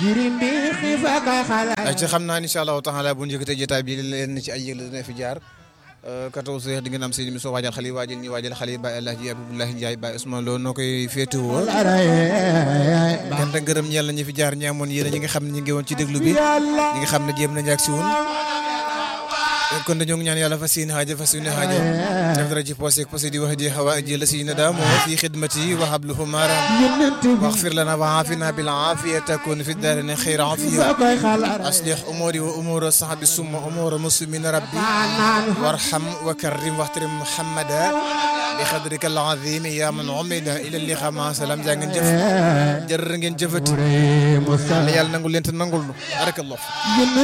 ay ci xam naa incha allahu taala bu ñu yëkkatee jotaay bi leen ci ay yëgle dina fi jaar 14 heures di ngeen am seen émission waajal xale yi waajal ñi waajal xale yi Baye El Hadji Abdoulaye Ndiaye Baye Ousmane Lo noo koy féetewoo gën a gërëm ñeel na ñi fi jaar ñi amoon yéen ñi nga xam ne ñi ngi woon ci déglu bi ñi nga xam ne jéem nañu ak si woon kon dañoo ngi ñaan yàlla fas yéene xaaja fas yéene xaaja def dara ci posé posé di wax di xawa ji la si na daa moo fi xidmati wa habluhu maram waxfir lana wa aafina bil aafiya takun fi daarina xayra aafiya aslih umuri wa umura sahabi summa umura muslimina rabbi warham wa karrim waxtarim muhammada bi xadrika al azim ya man umida ila liqa ma salam jaa ngeen jëf jërë ngeen jëfati yàlla nangul leen te nangul nu barakallah